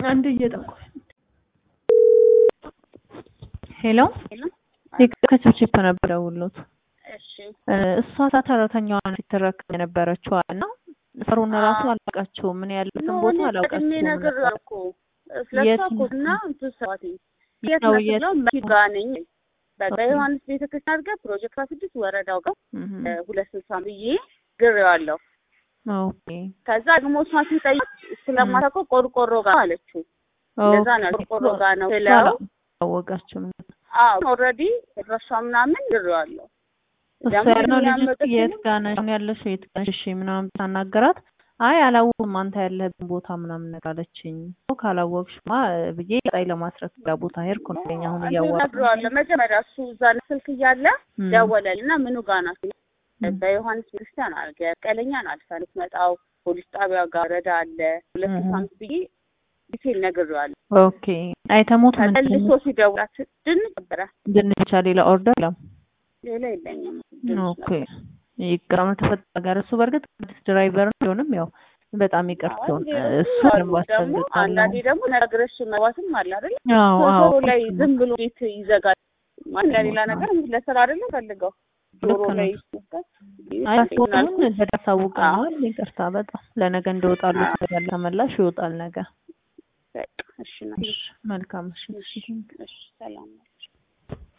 አንድ እየጠቆ ሄሎ ከችፕችፕ ነበር ደውሎት እሷ ሰራተኛዋን ሲተረከብ የነበረችዋ እና ሰሩን ራሱ አላውቃቸውም። ምን ያሉትን ቦታ አላውቃቸውም ነገር ነበር። እኮ ስለሷ እኮ እና እንትን ሰዋት የት ነው ስለው መኪና ጋር ነኝ በቃ ዮሐንስ ቤተክርስቲያን አድርገህ ፕሮጀክት ስድስት ወረዳው ጋር ሁለት ስልሳ ብዬ ግሬዋለሁ። ኦኬ ከዛ ደግሞ እሷ ሲጠይቅ ስለማታውቀው ቆርቆሮ ጋር አለችው። እንደዛ ነው ቆርቆሮ ጋር ነው ስለው አወቃችሁም አዎ ኦልሬዲ ድረሻ ምናምን ግሬዋለሁ። እሱ ያልነው ልጅ የት ጋር ነሽ አሁን ያለሽው የት ጋር ነሽ እሺ ምናምን ሳናገራት አይ አላወቅም አንተ ያለህብን ቦታ ምናምን ነገር አለችኝ። ካላወቅሽማ ብዬ ቀጣይ ለማስረፍ ሌላ ቦታ ሄድኩ ነው ለኛ አሁን እያወራሁ ነግረዋለሁ። መጀመሪያ እሱ እዛ ስልክ እያለ ደወለልና ምኑ ጋር ናት በዮሐንስ ቤተክርስቲያን አልገ ቀለኛን አልፈን የምትመጣው ፖሊስ ጣቢያ ጋር ረዳ አለ ሁለት ሳምንት ብዬ ዲቴል ነግሬዋለሁ። ኦኬ አይተሞት ምን ተመልሶ ሲደውላት ድንች ነበረ ድንች ብቻ ሌላ ኦርደር የለም። ሌላ የለኝም። ኦኬ ይቅርታ ተፈጠረ ጋር እሱ በእርግጥ አዲስ ድራይቨር ነው ቢሆንም ያው በጣም ይቅርታውን እሱ ደግሞ አንዳንዴ ደግሞ ነግረሽ መግባትም አለ አይደል? አዎ አዎ ጆሮ ላይ ዝም ብሎ ቤት ይዘጋል። ማለት ለሌላ ነገር ለስራ አይደለም ፈልገው ጆሮ ላይ አያስቆሙን ተዳሳውቀናል። ይቅርታ በጣም ለነገ እንደወጣሉት ያለ ተመላሽ ይወጣል ነገ። እሺ መልካም እሺ እሺ ሰላም